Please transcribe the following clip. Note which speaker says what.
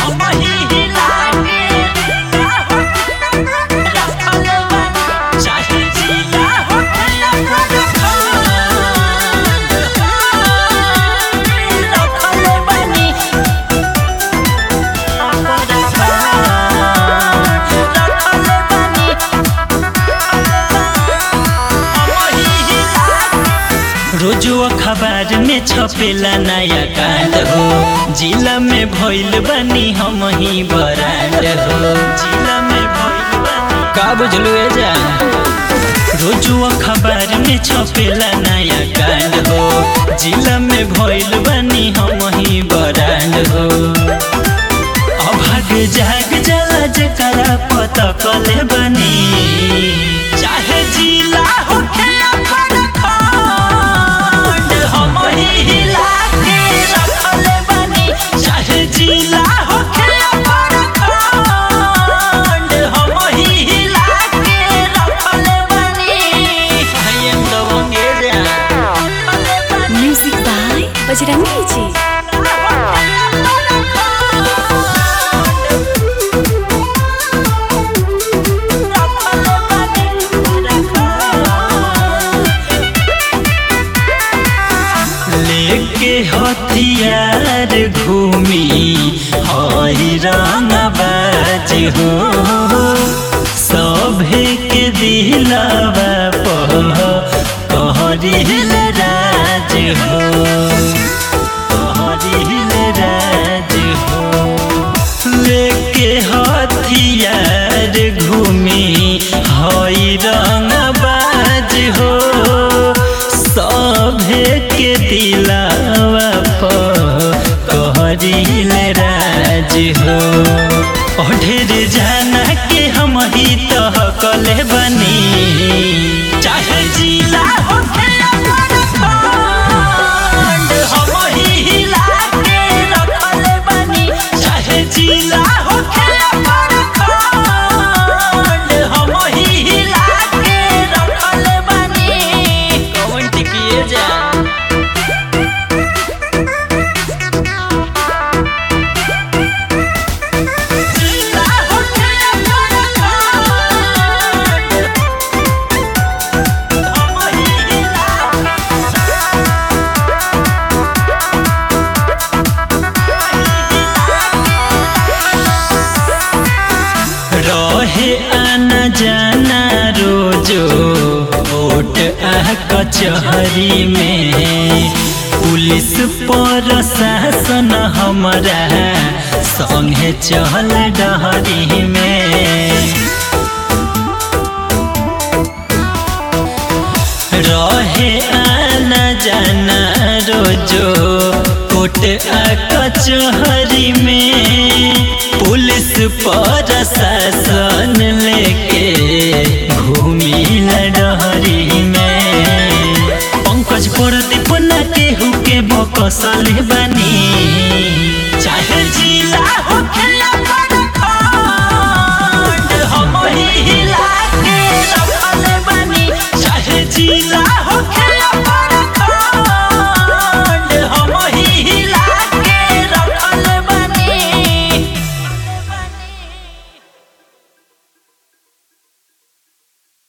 Speaker 1: हम ही हिला के रखल बानी चाहे जिला होखे या प्रखंड रखल बानी रोजो अखबार में छपेला नया कांड हो जिला में भइल बानी हम ही बरांड हो जिला में भइल बानी का बुझलू ए जान रोजो अखबार में छपेला नया कांड हो जिला में भइल बानी हम ही बरांड हो अभाग जाग जला जकरा पता कले बनी चाहे जिला होखे या प्रखंड हम ही हिला के रखले बनी चाहे जिला होखे या प्रखंड हम ही हिला के रखले बनी आई एम द वंगेरिया
Speaker 2: Music by Bajrangi Ji.
Speaker 1: लेके हथियार घूमी हई रंगबाज हो सभे के दिलावा पह कहरिल राज हो कहरिल राज हो लेके हथियार घूमी हई रंगबाज हो सभे के दिलावा पर कहरिल राज हो ढेर जाना के हम ही तह कले बनी चाहे जिला होखे या प्रखंड, हम ही हिला के रखले बनी चाहे जिला होखे या प्रखंड, हम ही हिला के रखले बनी कौन टिकिए जा जिला होखे या प्रखंड, हम ही हिला रहे आना जाना रोजो वोट आ कचहरी में पुलिस प्रशासन हमारा संगे चल डहरी में रहे आना जाना रोजो कोट आ कचहरी में पुलिस प्रशासन लेके घूमी लडहरी में पंकज प्रदीप न केहू के बकसल बनी चाहे जिला होखे